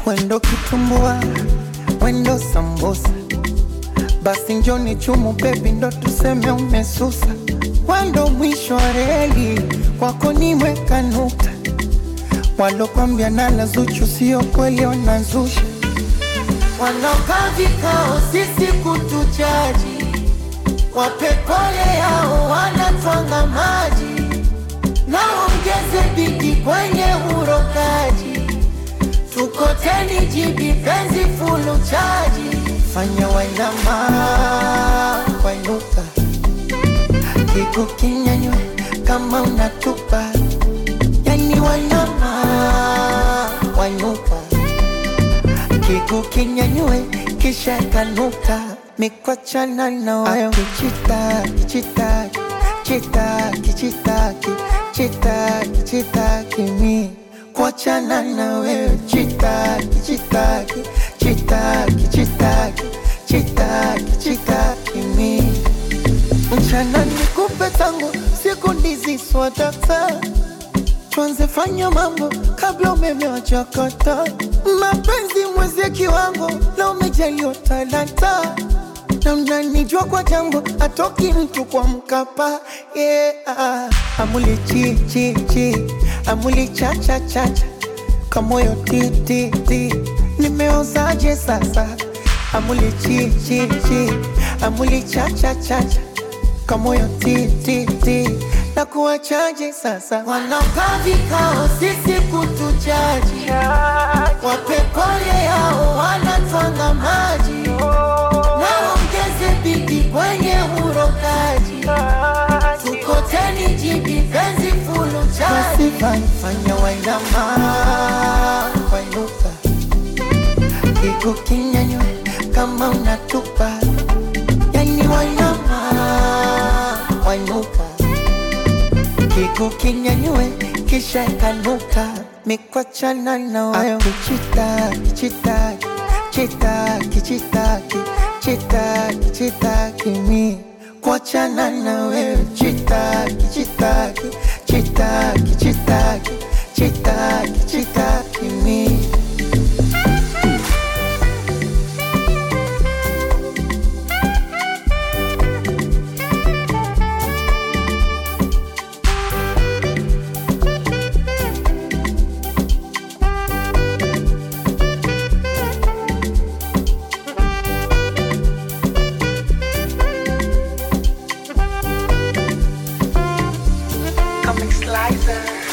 Wendo kitumbua, wendo sambusa, basi njoni chumu bebi, ndo tuseme umesusa. Wendo mwisho wa reli, kwako nimeweka nukta. Walokwambia nala Zuchu sio kweli, wanazusha. Wanaokaa vikao sisi kutujaji, wape pole yao, wanatwanga maji naongeze bidi kwenye urokaji, tukoteni jibi penzi fulu chaji, fanya wainama wainuka, kigu kinyanywe kama unatupa, yani wainama wainuka, kigu kinyanywe kisha kanuka, mikwachana na watu chitaki chitaki chitaki chitaki chitaki chitaki mi kuachana na wewe chitaki chitaki chitaki chitaki chitaki chitaki mi mchana nikupe tangu siku ndizi swadata tuanze fanya mambo kabla umeme wachakata mapenzi mwezie kiwango na umejaliwa talanta na mnanijua kwa jambo atoki mtu kwa mkapa yeah. Amuli chi chi chi amuli cha cha cha cha kamoyo ti ti ti nimeozaje sasa amuli chi chi chi amuli cha cha cha cha kamoyo ti ti ti na kuwachaje sasa wanaokaa vikao sisi kutujaji wape pole yao wanatwanga maji naongeze bidi kwenye urokaji tukoteni jibi penzi fulu chaji fanya wainama wainuka kigu kinyanywe kama unatupa yani wainama wainuka kigu kinyanywe kisha kanuka mikwachana na watu chitaki chitaki chitaki chitaki chitaki chitaki mi kuachana na wewe chitaki chitaki chitaki chitaki chitaki chitaki mi Comic Slicer.